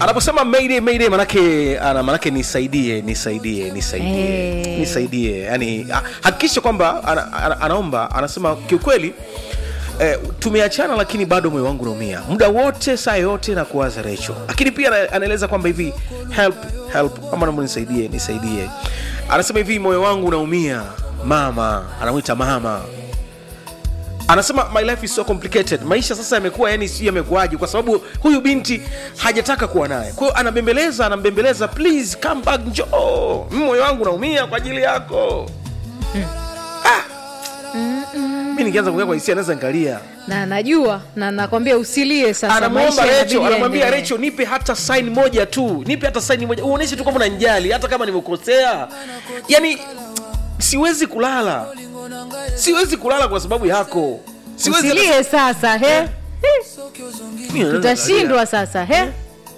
anaposema mayday mayday manake ana manake nisaidie nisaidie nisaidie Eh. nisaidie yani ha- hakikisha kwamba ana, ana, anaomba anasema kiukweli Eh, tumeachana lakini bado moyo wangu unaumia muda wote saa yote na kuwaza recho lakini pia ana- anaeleza kwamba hivi help help ama naomba nisaidie nisaidie anasema hivi moyo wangu unaumia mama anamwita mama anasema my life is so complicated maisha sasa yamekuwa yani sijui yamekuwaje kwa sababu huyu binti hajataka kuwa naye kwa hiyo anabembeleza anambembeleza please come back njoo Mm, moyo wangu unaumia kwa ajili yako ah. mi nikianza kuongea kwa hisia naweza nikalia na najua na nakwambia usilie sasa anamwomba maisha recho inabidi anamwambia yaendelee. recho nipe hata saini moja tu nipe hata saini moja uoneshe tu kwamba unanijali hata kama nimekosea yani siwezi kulala siwezi kulala kwa sababu yako siwezi usilie sasa he He, Mimi naweza tutashindwa sasa he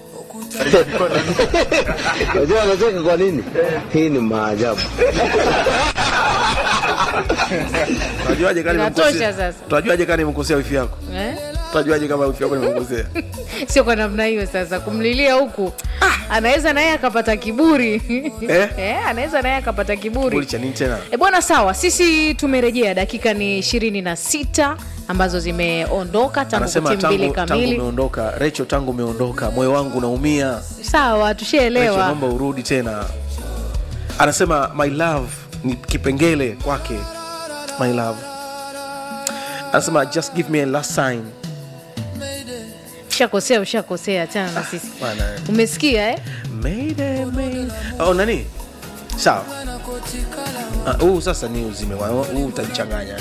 Unajua anacheka kwa nini? Hii ni maajabu. Utajuaje kama Inatosha nimemkosea? sasa. Utajuaje kama nimemkosea wifi yako? Eh? Utajuaje kama wifi yako nimemkosea? sio kwa namna hiyo sasa kumlilia huku anaweza naye akapata kiburi Eh? Eh, anaweza naye akapata kiburi Kiburi cha nini tena? E bwana, sawa, sisi tumerejea, dakika ni ishirini na sita ambazo zimeondoka tangu Anasema kutim mbili tangu tangu kamili. umeondoka, Recho tangu umeondoka, moyo wangu unaumia. Sawa, Recho tushaelewa. naomba urudi tena. Anasema my love ni kipengele kwake. My love. Anasema just give me a last sign. Ushakosea, ushakosea, achana na sisi. Bwana. Umesikia eh? Mayday, mayday. Oh, nani? Sawa. Ah, Huu sasa ni uzime wa huu utanichanganya.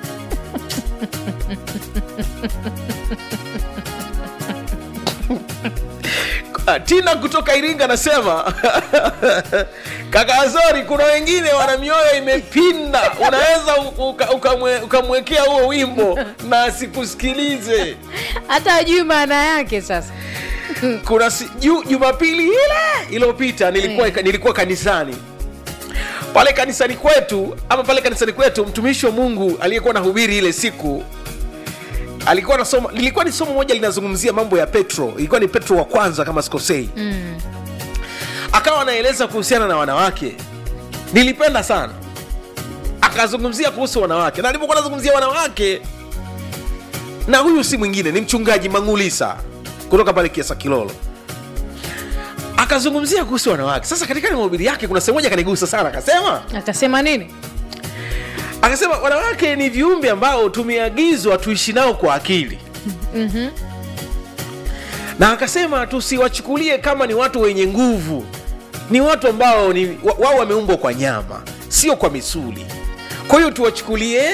Ah, Tina kutoka Iringa anasema kaka Azori, kuna wengine wana mioyo imepinda, unaweza u- uka- ukamwe- ukamwekea huo wimbo na asikusikilize. Hata ajui maana yake sasa. kuna si, ju, jumapili ile iliyopita nilikuwa, nilikuwa kanisani pale kanisani kwetu ama pale kanisani kwetu mtumishi wa mungu aliyekuwa nahubiri ile siku alikuwa nasoma lilikuwa ni somo moja linazungumzia mambo ya petro ilikuwa ni petro wa kwanza kama sikosei mm. akawa anaeleza kuhusiana na wanawake nilipenda sana akazungumzia kuhusu wanawake na alipokuwa anazungumzia wanawake na huyu si mwingine ni mchungaji mangulisa kutoka pale kiasa kilolo akazungumzia kuhusu wanawake sasa katika mahubiri yake kuna sehemu moja kanigusa sana akasema Akasema nini? akasema wanawake ni viumbe ambao tumeagizwa tuishi nao kwa akili mm-hmm. na akasema tusiwachukulie kama ni watu wenye nguvu ni watu ambao ni wa- wao wameumbwa kwa nyama sio kwa misuli kwa hiyo tuwachukulie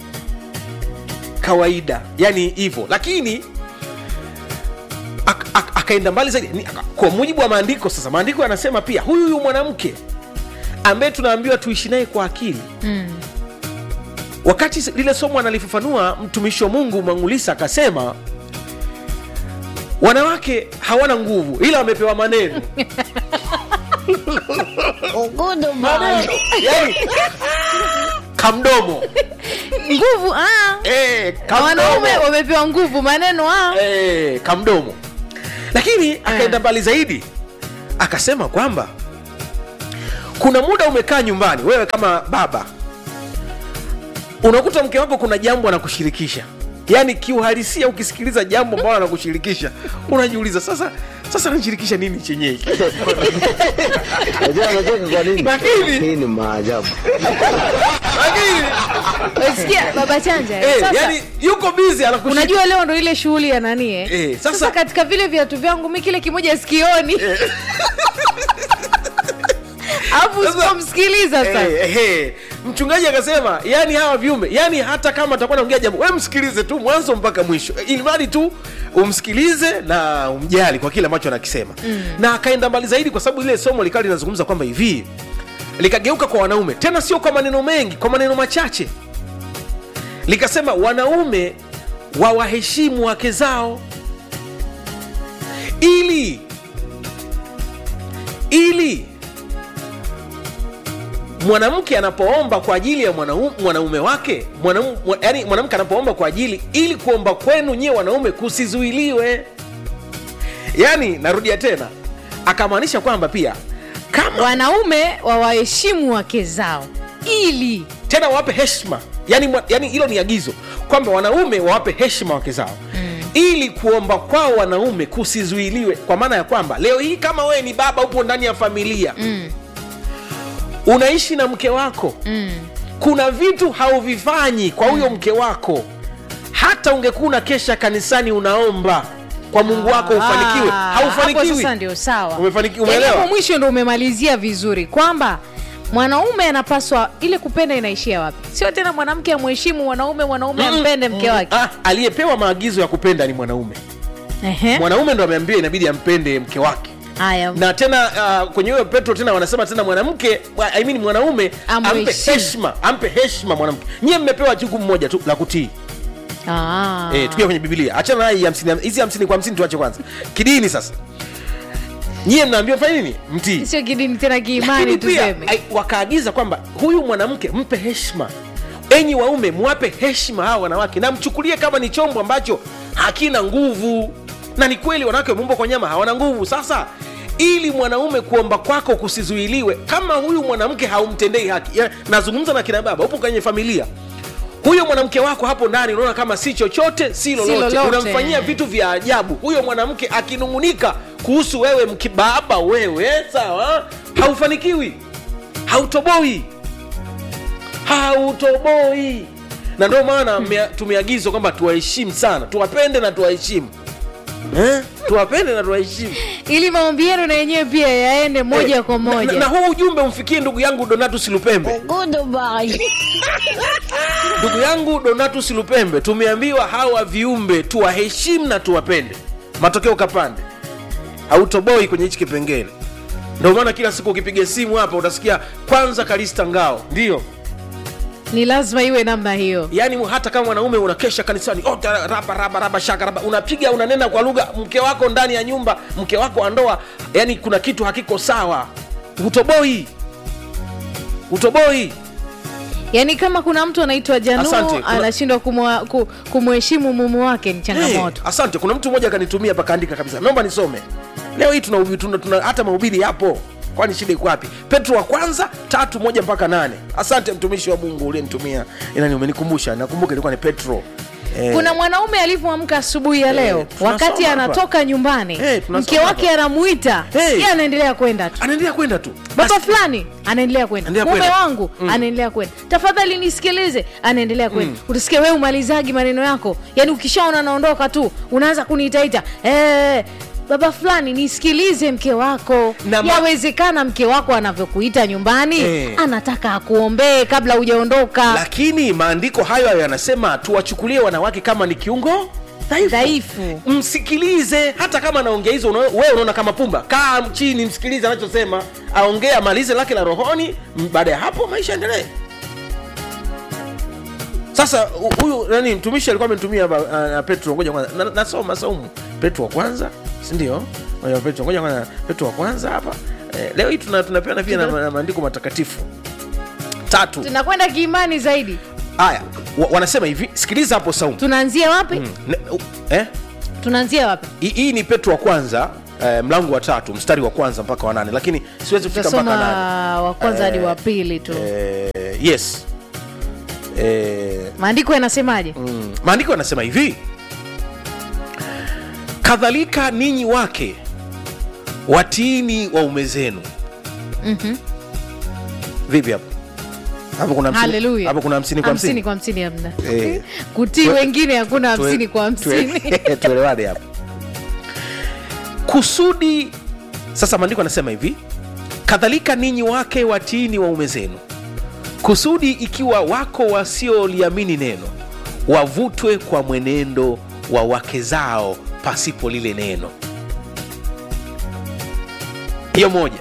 kawaida yani hivyo lakini ak- ak- akaenda mbali zaidi Ni- aka- kwa mujibu wa maandiko sasa maandiko yanasema pia huyu huyu mwanamke ambaye tunaambiwa tuishi naye kwa akili wakati s- lile somo analifafanua mtumishi wa mungu mangulisa akasema wanawake hawana nguvu ila wamepewa maneno maneno yani kamdomo Nguvu ah. eh, Na wanaume kamdomo wamepewa nguvu, maneno ah. eh, kamdomo lakini akaenda mbali zaidi akasema kwamba kuna muda umekaa nyumbani wewe kama baba unakuta mke wako kuna jambo anakushirikisha yaani kiuhalisia ukisikiliza jambo ambalo anakushirikisha unajiuliza sasa sasa anashirikisha nini chenyewe Unajua anacheka kwa nini? Lakini- Hii ni maajabu. lakini Sikia baba chanja. eh. eh, Sasa yani yuko bizi anakushirikisha unajua leo ndo ile shughuli ya nani eh? Eh, sasa, sasa- katika vile viatu vyangu mi kile kimoja sikioni alafu Sasa- usipomsikiliza sasa Eh, eh, mchungaji akasema yani hawa viumbe yani hata kama atakuwa naongea jambo we msikilize tu mwanzo mpaka mwisho ili mradi tu umsikilize na umjali kwa kile ambacho anakisema mm. na akaenda mbali zaidi kwa sababu ile somo likawa linazungumza kwamba hivi likageuka kwa wanaume tena sio kwa maneno mengi kwa maneno machache likasema wanaume wawaheshimu wake zao ili ili mwanamke anapoomba kwa ajili ya mwanaume, mwanaume wake mwanaume, yani mwanamke anapoomba kwa ajili ili kuomba kwenu nyie wanaume kusizuiliwe yaani narudia tena akamaanisha kwamba pia kama wanaume wawaheshimu wake zao ili tena wawape heshima yani mwa- yani hilo ni agizo kwamba wanaume wawape heshima wake zao mm. ili kuomba kwao wanaume kusizuiliwe kwa maana ya kwamba leo hii kama wewe ni baba upo ndani ya familia mm, unaishi na mke wako mm. kuna vitu hauvifanyi kwa huyo mke wako hata ungekuwa una kesha kanisani unaomba kwa mungu wako ufanikiwe Ah, hapo haufanikiwi sasa ndio sawa Umefanikiwa, Yaani umeelewa? hapo mwisho ndo umemalizia vizuri kwamba mwanaume anapaswa ile kupenda inaishia wapi sio tena mwanamke amheshimu mwanaume mwanaume ampende mke wake ah, aliyepewa maagizo ya kupenda ni mwanaume Ehe. mwanaume ndo ameambiwa inabidi ampende mke wake haya na tena uh, kwenye hiyo petro tena wanasema tena mwanamke wa- I mean mwanaume ampe Amheshimu. heshima ampe heshima mwanamke nyie mmepewa jukumu moja tu la kutii Ah. eh, tukia kwenye bibilia achana na hii hamsini hizi hamsini kwa hamsini tuache kwanza kidini sasa nyie mnaambiwa fanya nini mtii sio kidini tena kiimani Lakini pia tuseme ai- wakaagiza kwamba huyu mwanamke mpe heshima enyi waume mwape heshima hawa wanawake na mchukulie kama ni chombo ambacho hakina nguvu na ni kweli wanawake wameumbwa kwa nyama hawana nguvu sasa ili mwanaume kuomba kwako kusizuiliwe kama huyu mwanamke haumtendei haki ya, nazungumza na kina baba upo kwenye familia huyo mwanamke wako hapo ndani unaona kama si chochote si lolote, lolote. unamfanyia vitu vya ajabu huyo mwanamke akinung'unika kuhusu wewe mkibaba wewe sawa haufanikiwi hautoboi hautoboi na ndio maana mea- tumeagizwa kwamba tuwaheshimu sana tuwapende na tuwaheshimu eh? tuwapende na tuwaheshimu ili maombi yenu na yenyewe pia yaende moja Eh, kwa na, moja na, na huu ujumbe umfikie ndugu yangu donatus lupembe ndugu yangu donatus lupembe tumeambiwa hawa viumbe tuwaheshimu na tuwapende matokeo kapande hautoboi kwenye hichi kipengele ndio maana kila siku ukipiga simu hapa utasikia kwanza kalista ngao ndio ni lazima iwe namna hiyo yaani hata kama mwanaume unakesha kanisani oh, ta- raba raba raba shaka raba unapiga unanena kwa lugha mke wako ndani ya nyumba mke wako wa ndoa yani kuna kitu hakiko sawa utoboi utoboi yaani kama kuna mtu anaitwa Asante, janu kuna- anashindwa kumwa- ku- kumheshimu mume wake ni changamoto Hey, asante kuna mtu mmoja akanitumia pakaandika kabisa naomba nisome leo hii tuna, tuna, tuna hata mahubiri yapo kwani shida iko wapi petro wa kwanza tatu moja mpaka nane asante mtumishi wa mungu uliyenitumia inani umenikumbusha nakumbuka ilikuwa ni petro eh, kuna mwanaume alivyoamka asubuhi ya leo tunasoma wakati hapa. anatoka nyumbani Eh, tunasoma mke wake hapa. anamuita Eh. yeye anaendelea kwenda tu anaendelea kwenda tu baba Basi- fulani anaendelea kwenda Anaendelea mume kwenda. wangu anaendelea kwenda tafadhali nisikilize anaendelea kwenda utasikia wewe umalizagi maneno yako yaani ukishaona naondoka tu unaanza kuniitaita eh, baba fulani nisikilize mke wako Na ma- yawezekana mke wako anavyokuita nyumbani Eh. anataka akuombee kabla hujaondoka lakini maandiko hayo hayo yanasema tuwachukulie wanawake kama ni kiungo dhaifu. dhaifu msikilize hata kama anaongea hizo una- wewe unaona kama pumba kaa chini msikilize anachosema aongee amalize lake la rohoni m- baada ya hapo maisha endelee sasa hu- huyu nani mtumishi alikuwa amenitumia hapa, uh, uh, petro ngoja kwanza Na- nasoma saumu petro wa kwanza sindio Ngoja petro ngoja kwanza petro wa kwanza hapa eh, leo hii tuna- tunapeana pia na, na maandiko matakatifu tatu tunakwenda kiimani zaidi haya wa, wanasema hivi sikiliza hapo saumu tunaanzia wapi Ne- u- eh? tunaanzia wapi hii hii ni petro wa kwanza eh, mlango wa tatu mstari wa kwanza mpaka wa nane lakini siwezi kufika mpaka nane tutasoma wa kwanza hadi Eh, wa pili tu eh, yes eh, maandiko yanasemaje mm, maandiko yanasema hivi kadhalika ninyi wake watiini waume zenu Mhm. vipi hapo hapo kuna hamsini- haleluya hapo kuna hamsini kwa hamsini hamsini kwa hamsini hamna Eh. kutii Tue- wengine hakuna Tue- hamsini kwa hamsini tue- tuelewane hapo kusudi sasa maandiko anasema hivi kadhalika ninyi wake watiini waume zenu kusudi ikiwa wako wasioliamini neno wavutwe kwa mwenendo wa wake zao pasipo lile neno hiyo moja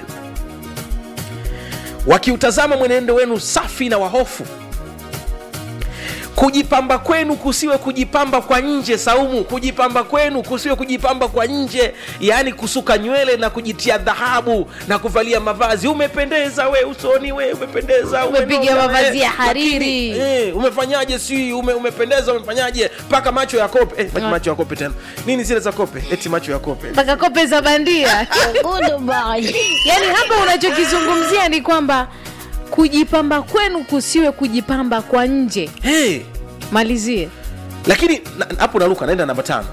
wakiutazama mwenendo wenu safi na wahofu kujipamba kwenu kusiwe kujipamba kwa nje saumu kujipamba kwenu kusiwe kujipamba kwa nje yaani kusuka nywele na kujitia dhahabu na kuvalia mavazi umependeza we usoni we umependeza Umepiga umenona, mavazi eh, ya hariri. lakini, eh, umefanyaje si ume, umependeza umefanyaje mpaka macho ya kope eh, macho- macho ya kope tena nini zile za kope eti macho ya kope mpaka kope za bandia yaani hapa unachokizungumzia ni kwamba kujipamba kwenu kusiwe kujipamba kwa nje hey, malizie lakini na- hapo naruka naenda namba tano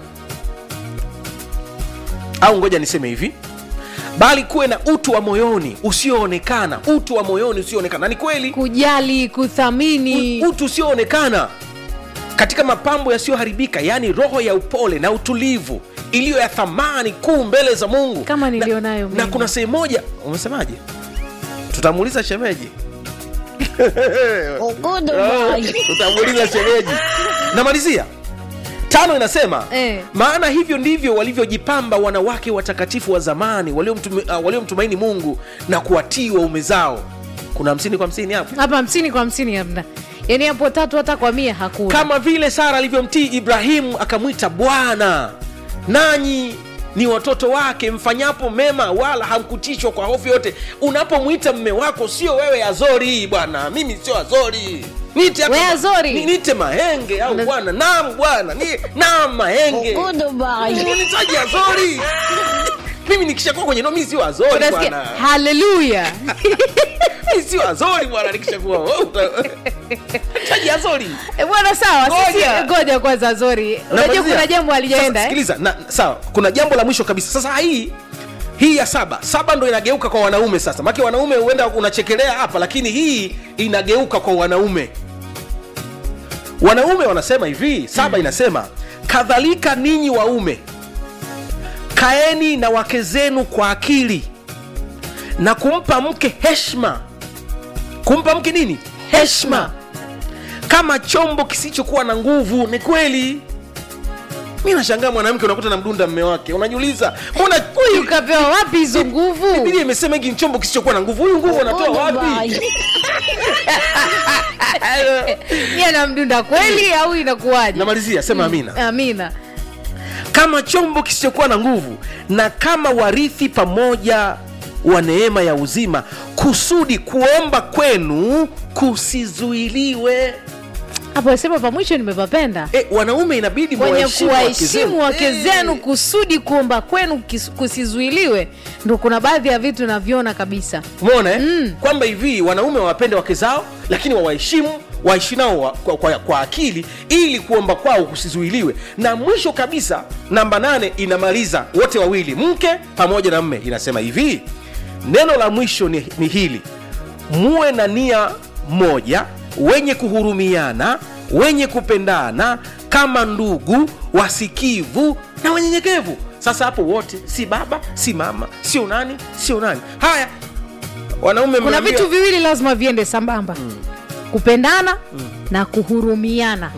au ngoja niseme hivi bali kuwe na utu wa moyoni usioonekana utu wa moyoni usioonekana na ni kweli kujali kuthamini u- utu usioonekana katika mapambo yasiyoharibika yaani roho ya upole na utulivu iliyo ya thamani kuu mbele za mungu Kama Na- nilionayo na, mimi. kuna sehemu moja umesemaje tutamuuliza shemeji tutamuuliza shemeji namalizia tano inasema Eh. maana hivyo ndivyo walivyojipamba wanawake watakatifu wa zamani waliomtumi- uh, waliomtumaini mungu na kuwatii waume zao kuna hamsini kwa hamsini hapo hapa hamsini kwa hamsini hamna yaani hapo tatu hata kwa mia hakuna kama vile sara alivyomtii ibrahimu akamwita bwana nanyi ni watoto wake mfanyapo mema wala hamkutishwa kwa hofu yote unapomwita mme wako sio wewe azori bwana mimi sio azori Niite hata We ma- Azori. ni- niite mahenge au Una- bwana nam bwana ni nam mahenge nitaji azori mimi nikishakuwa kwenye no mi sio azori unasikia bwana haleluya mi sio azori bwana nikishakuwa wewe uta- taji azori Eh, bwana sawa sisi Ngoja. ngoja kwanza zori unajua Namalizia. kuna jambo alijaenda Sasa, eh? sikiliza na, sawa kuna jambo la mwisho kabisa sasa hii hii ya saba saba ndo inageuka kwa wanaume sasa make wanaume huenda unachekelea hapa lakini hii inageuka kwa wanaume wanaume wanasema hivi saba inasema kadhalika ninyi waume kaeni na wake zenu kwa akili na kumpa mke heshma kumpa mke nini heshma kama chombo kisichokuwa na nguvu ni kweli mi nashangaa mwanamke unakuta na mdunda mme wake unajiuliza mbona huyu kapewa wapi hizo nguvu bibilia imesema hiki ni chombo kisichokuwa na nguvu huyu nguvu anatoa wapi ni anamdunda kweli au inakuwaje namalizia sema amina amina kama chombo kisichokuwa na nguvu na kama warithi pamoja wa neema ya uzima kusudi kuomba kwenu kusizuiliwe hapo sema pa mwisho nimepapenda e, wanaume inabidi kwenye mwaheshimu wake kuwaheshimu zenu. wake Eh. zenu kusudi kuomba kwenu kis- kusizuiliwe ndo kuna baadhi ya vitu naviona kabisa umeona eh? kwamba hivi wanaume wawapende wake zao lakini wawaheshimu waishi nao wa- kwa, kwa, kwa akili ili kuomba kwao kusizuiliwe na mwisho kabisa namba nane inamaliza wote wawili mke pamoja na mme inasema hivi neno la mwisho ni, ni hili muwe na nia moja wenye kuhurumiana wenye kupendana kama ndugu wasikivu na wanyenyekevu sasa hapo wote si baba si mama sio nani sio nani haya wanaume kuna mmeambiwa- vitu viwili lazima viende sambamba kupendana na kuhurumiana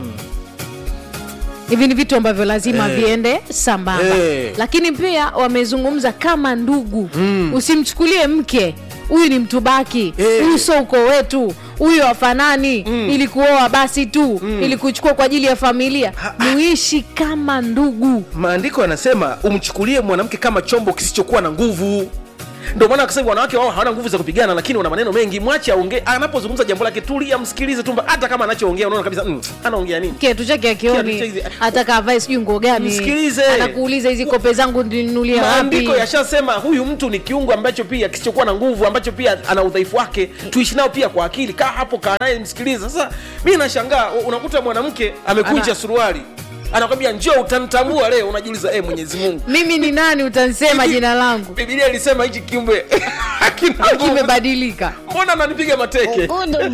hivi ni vitu ambavyo lazima Eh. viende sambamba Eh. lakini pia wamezungumza kama ndugu usimchukulie mke huyu ni mtubaki Eh. huyu so uko wetu huyu wafanani ili kuoa basi tu ili kuchukua kwa ajili ya familia muishi kama ndugu maandiko yanasema umchukulie mwanamke kama chombo kisichokuwa na nguvu ndio maana akasema wanawake wao hawana nguvu za kupigana lakini wana maneno mengi mwache aongee anapozungumza jambo lake tulia msikilize tu hata kama anachoongea unaona kabisa mm, anaongea nini kiatu chake Kiatu akioni chake- hata kavae sijui nguo gani Msikilize. anakuuliza hizi kope zangu ninunulia wapi maandiko yashasema huyu mtu ni kiungo ambacho pia kisichokuwa na nguvu ambacho pia ana udhaifu wake tuishi nao pia kwa akili kaa hapo kaa naye msikilize sasa mi nashangaa unakuta mwanamke amekunja Ana- suruali anakwambia njoo utanitambua leo unajiuliza eh mwenyezi mungu mimi ni nani utansema Hivi- jina langu bibilia ilisema hichi kiumbe hakina au nguvu. kimebadilika mbona ananipiga mateke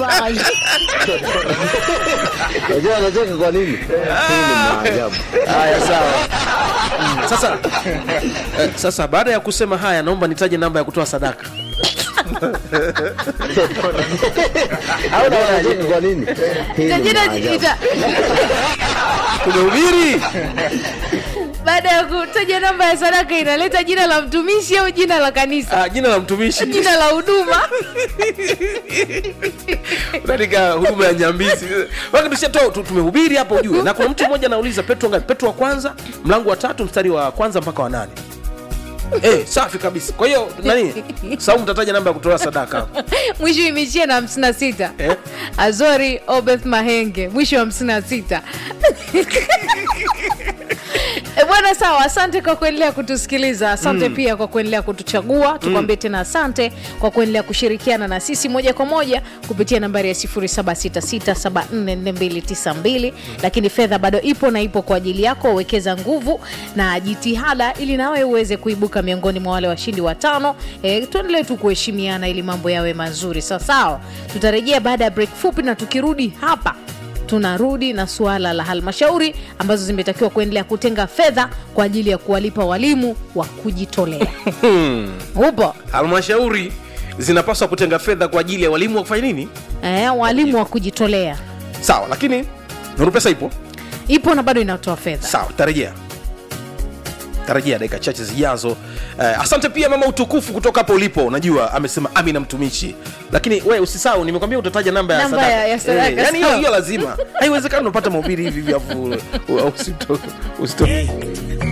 Unajua anacheka kwa nini? Hii ni maajabu. haya sawa sasa eh, sasa baada ya kusema haya naomba nitaje namba ya kutoa sadaka au Unajua naonaje? anacheka kwa nini? Hii ni Jina- maajabu. ita- tumehubiri baada ya kutaja namba ya sadaka inaleta jina la mtumishi au jina la kanisa Ah, jina la mtumishi jina la huduma katika huduma ya nyambizi Wakati tushatoa tu- tumehubiri hapo ujue na kuna mtu mmoja anauliza petro ngapi petro wa kwanza mlango wa tatu mstari wa kwanza mpaka wa nane Eh, safi kabisa kwa hiyo nani saumu tataja namba ya kutoa sadaka mwisho imeishia na 56 Eh? azori obeth mahenge mwisho wa 56 E bwana sawa asante kwa kuendelea kutusikiliza asante mm. pia kwa kuendelea kutuchagua tukwambie mm. tena asante kwa kuendelea kushirikiana na sisi moja kwa moja kupitia nambari ya 766744292 lakini fedha bado ipo na ipo kwa ajili yako wekeza nguvu na jitihada ili nawe uweze kuibuka miongoni mwa wale washindi watano e, tuendelee tu kuheshimiana ili mambo yawe mazuri sawasawa tutarejea baada ya break fupi na tukirudi hapa tunarudi na suala la halmashauri ambazo zimetakiwa kuendelea kutenga fedha kwa ajili ya kuwalipa walimu wa kujitolea upo halmashauri zinapaswa kutenga fedha kwa ajili ya walimu wa kufanya nini eh, walimu wa kujitolea sawa lakini nuru pesa ipo ipo na bado inatoa fedha sawa tarejea tarajia dakika chache zijazo eh, asante pia mama utukufu kutoka hapo ulipo unajua amesema amina mtumishi lakini we usisahau nimekwambia utataja namba ya Namba sadaka, ya- ya sadaka, Eh, yani hiyo sawa. hiyo lazima haiwezekani unapata mahubiri hivi vya usito, usito.